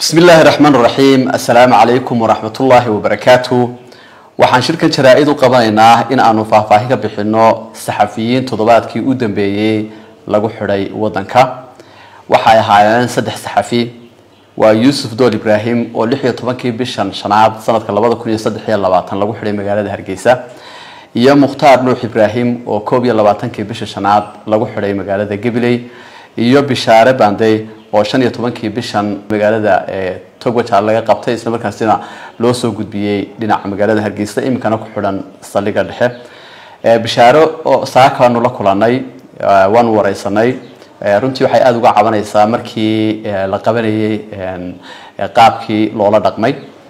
bismi illaahi raxmaan raxiim assalaamu calaykum waraxmat ullaahi wabarakaatu waxaan shirkan jaraa-id u qabanaynaa in aanu faahfaahin ka bixino saxafiyiin toddobaadkii u dambeeyey lagu xidhay wadanka waxay ahaayeen saddex saxafi waa yuusuf dool ibraahim oo lix iyo tobankii bishan shanaad sanadka labada kun iyo saddex iyo labaatan lagu xidhay magaalada hargeysa iyo mukhtaar nuux ibraahim oo koob iyo labaatankii bisha shanaad lagu xidhay magaalada gabiley iyo bishaare bandey oo shan iyo tobankii bishan magaalada togwajaa laga qabtay isla markaasina loo soo gudbiyey dhinaca magaalada hargeysa iminkana ku xidhan saldhiga dhexe bishaaro oo saakaanu la kulanay waanu wareysanay runtii waxay aada uga cabanaysaa markii la qabanayay qaabkii loola dhaqmay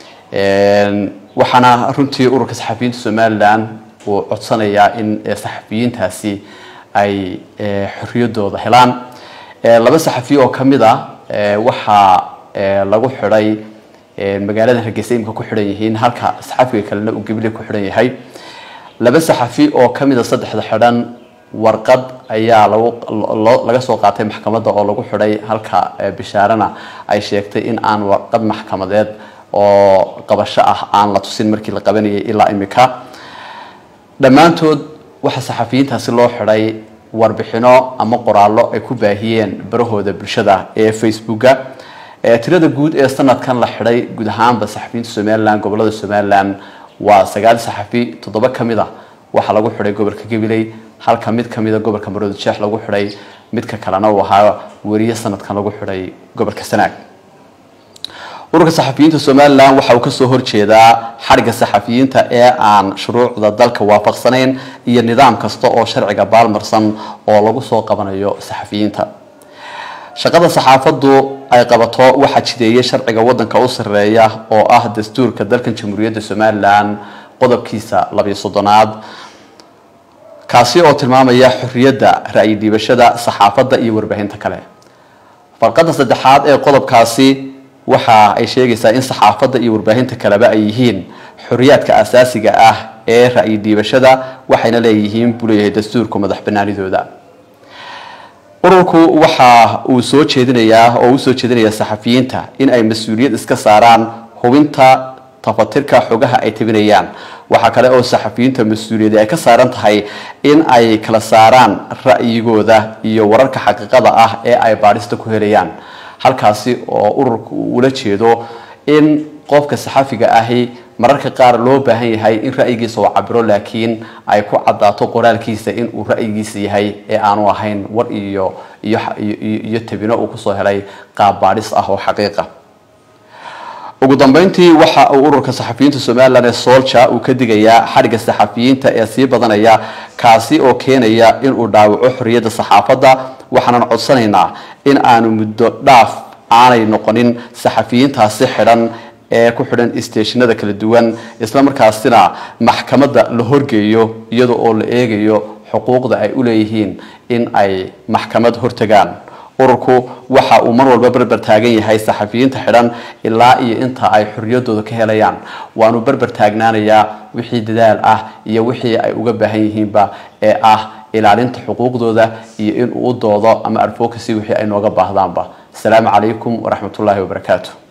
waxaana runtii ururka saxafiyiinta somalilan uu codsanayaa in saxafiyiintaasi ay xoriyadooda helaan laba saxafi oo kamid a waxaa lagu xidhay magaalada hargeysa imika ku xidhan yihiin halka saxafiga kalena uu gabile ku xidhan yahay laba saxafi oo kamid a saddexda xidhan warqad ayaa lagu laga soo qaatay maxkamadda oo lagu xidhay halka bishaarena ay sheegtay in aan warqad maxkamadeed oo qabasho ah aan la tusin markii la qabanayay ilaa imika dhammaantood waxaa saxafiyiintaasi loo xidhay warbixino ama qoraallo ay ku baahiyeen barahooda bulshada ee facebooka tirada guud ee sanadkan la xidhay guud ahaanba saxafiyiinta somalilan gobolada somalilan waa sagaal saxafi toddoba kamid a waxaa lagu xidhay gobolka gabiley halka mid kamida gobolka maroodi jeex lagu xidhay midka kalena uu ahaa weriye sanadkan lagu xidhay gobolka sanaag ururka saxafiyiinta somalilan waxa uu kasoo horjeedaa xadhigga saxafiyiinta ee aan shuruucda dalka waafaqsanayn iyo nidaam kasta oo sharciga baalmarsan oo lagu soo qabanayo saxafiyiinta shaqada saxaafaddu ay qabato waxaa jideeyay sharciga wadanka u sareeya oo ah dastuurka dalkan jamhuuriyadda somalilan qodobkiisa labiyo soddonaad kaasi oo tilmaamaya xorriyadda ra-yi dhiibashada saxaafadda iyo warbaahinta kale farqadda saddexaad ee qodobkaasi waxa ay sheegaysaa in saxaafadda iyo warbaahinta kaleba ay yihiin xoriyaadka asaasiga ah ee ra-yi dhiibashada waxayna leeyihiin buu leeyahay dastuurku madax banaanidooda ururku waxa uu soo jeedinayaa oo usoo jeedinayaa saxafiyiinta in ay mas-uuliyad iska saaraan hubinta tafatirka xogaha ay tabinayaan waxaa kale oo saxafiyiinta mas-uuliyadi ay ka saaran tahay in ay kala saaraan ra'yigooda iyo wararka xaqiiqada ah ee ay baadhista ku helayaan halkaasi oo ururka uu ula jeedo in qofka saxafiga ahi mararka qaar loo baahan yahay in ra'yigiisa uu cabiro laakiin ay ku cadaato qoraalkiisa in uu ra'yigiisa yahay ee aanu ahayn war iyo iyo tabino uu kusoo helay qaab baadhis ah oo xaqiiqa ugu dambeyntii waxa uu ururka saxafiyiinta somalilan ee solja uu ka digayaa xadhigga saxafiyiinta ee sii badanaya kaasi oo keenaya inuu dhaawaco xorriyadda saxaafadda waxaanan codsanaynaa in aanu muddo dhaaf aanay noqonin saxafiyiintaasi xidhan ee ku xidhan isteeshinada kala duwan isla markaasina maxkamadda la horgeeyo iyada oo la eegayo xuquuqda ay u leeyihiin in ay maxkamad hortagaan ururku waxa uu mar walba berber taagan yahay saxafiyiinta xidhan ilaa iyo inta ay xorriyadooda ka helayaan waanu berber taagnaanayaa wixii dadaal ah iyo wixii ay uga baahan yihiinba ee ah ilaalinta xuquuqdooda iyo inuu u doodo ama advocacy wixii ay nooga baahdaanba asalaamu calaykum waraxmat ullaahi wabarakaatu